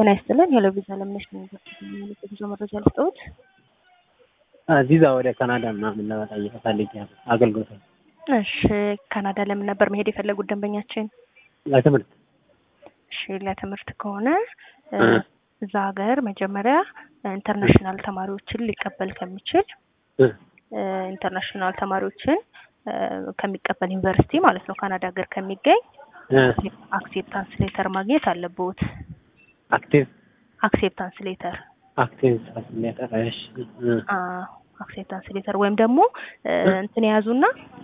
ጤና ይስጥልን። ሄሎ ቪዛ ለምነሽ ነው ብዙ መረጃ ልስጠውት። ቪዛ ወደ ካናዳ ምናምን ለመጠየቅ ፈልጌ ነው አገልግሎት እሺ፣ ካናዳ ለምን ነበር መሄድ የፈለጉት ደንበኛችን? ለትምህርት እሺ፣ ለትምህርት ከሆነ እዛ ሀገር መጀመሪያ ኢንተርናሽናል ተማሪዎችን ሊቀበል ከሚችል ኢንተርናሽናል ተማሪዎችን ከሚቀበል ዩኒቨርሲቲ ማለት ነው ካናዳ ሀገር ከሚገኝ አክሴፕታንስ ሌተር ማግኘት አለብዎት። አክቲቭ አክሴፕታንስ ሌተር አክቲቭ ሌተር እሺ አክሴፕታንስ ሌተር ወይም ደግሞ እንትን የያዙና